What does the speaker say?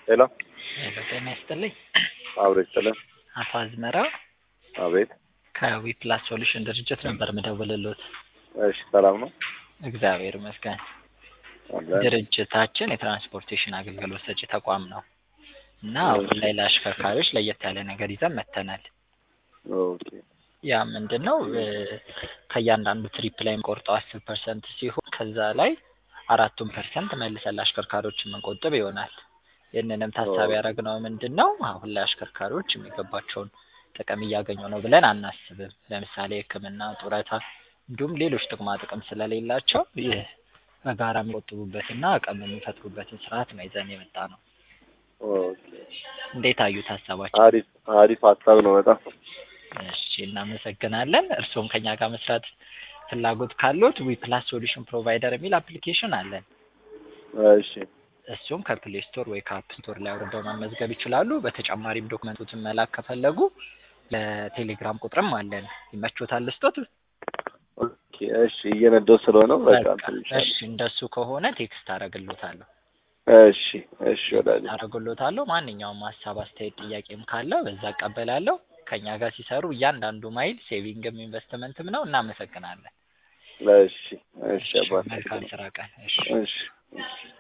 ሄሎ ሄሎ ጤና ይስጥልኝ። አብሮ ይስጥልን። አቶ አዝመራ አቤት። ከዊፕላስ ሶሉሽን ድርጅት ነበር ምደውልሎት። እሺ ሰላም ነው? እግዚአብሔር ይመስገን። አለን። ድርጅታችን የትራንስፖርቴሽን አገልግሎት ሰጪ ተቋም ነው እና አሁን ላይ ለአሽከርካሪዎች ለየት ያለ ነገር ይዘን መጥተናል። ኦኬ ያ ምንድን ነው እ ከእያንዳንዱ ትሪፕ ላይ የምንቆርጠው አስር ፐርሰንት ሲሆን ከዛ ላይ አራቱን ፐርሰንት መልሰን ለአሽከርካሪዎች የምንቆጥብ ይሆናል። ይህንንም ታሳቢ ያደረግነው ምንድን ነው አሁን ላይ አሽከርካሪዎች የሚገባቸውን ጥቅም እያገኙ ነው ብለን አናስብም። ለምሳሌ ሕክምና፣ ጡረታ እንዲሁም ሌሎች ጥቅማ ጥቅም ስለሌላቸው ይህ በጋራ የሚቆጥቡበትና አቅም የሚፈጥሩበትን ስርዓት ነው ይዘን የመጣ ነው። ኦኬ እንዴት አዩት ሀሳባችን? አሪፍ አሪፍ ሀሳብ ነው በጣም እሺ እናመሰግናለን። እርስዎም ከኛ ጋር መስራት ፍላጎት ካሉት ዊፕላስ ሶሉሽን ፕሮቫይደር የሚል አፕሊኬሽን አለን። እሺ እሱም ከፕሌይ ስቶር ወይ ከአፕ ስቶር ላይ አውርደው መመዝገብ ይችላሉ። በተጨማሪም ዶክመንቶችን መላክ ከፈለጉ ለቴሌግራም ቁጥርም አለን። ይመቾታል ልስጦት? ኦኬ እሺ እየነዳሁ ስለሆነ በቃ በቃ እንትን ይሻላል። እሺ እንደሱ ከሆነ ቴክስት አደርግሎታለሁ እሺ እሺ ወዳጅ አደርግሎታለሁ። ማንኛውም ሀሳብ፣ አስተያየት፣ ጥያቄም ካለ በዛ እቀበላለሁ። ከኛ ጋር ሲሰሩ እያንዳንዱ ማይል ሴቪንግም ኢንቨስትመንትም ነው። እናመሰግናለን። እሺ እሺ አባት መልካም ስራ ቀን። እሺ እሺ እሺ